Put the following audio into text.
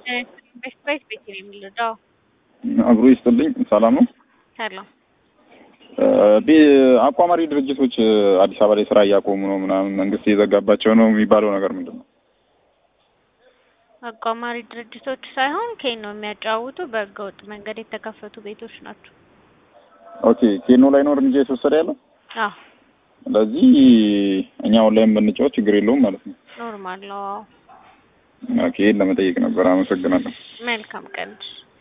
በስፕራይት ቤት ነው የሚረዳው። አብሮ ይስጥልኝ። ሰላም ነው። ሰላም አቋማሪ ድርጅቶች አዲስ አበባ ላይ ስራ እያቆሙ ነው ምናምን መንግስት እየዘጋባቸው ነው የሚባለው ነገር ምንድን ነው? አቋማሪ ድርጅቶች ሳይሆን ኬን ነው የሚያጫውቱ በህገወጥ መንገድ የተከፈቱ ቤቶች ናቸው። ኦኬ ኬኖ ላይ ነው እርምጃ የተወሰደ ያለው። አዎ ስለዚህ እኛ ኦንላይን ብንጫወት ችግር የለውም ማለት ነው። ኖርማል ነው። ኦኬ ይሄን ለመጠየቅ ነበር። አመሰግናለሁ። መልካም ቀን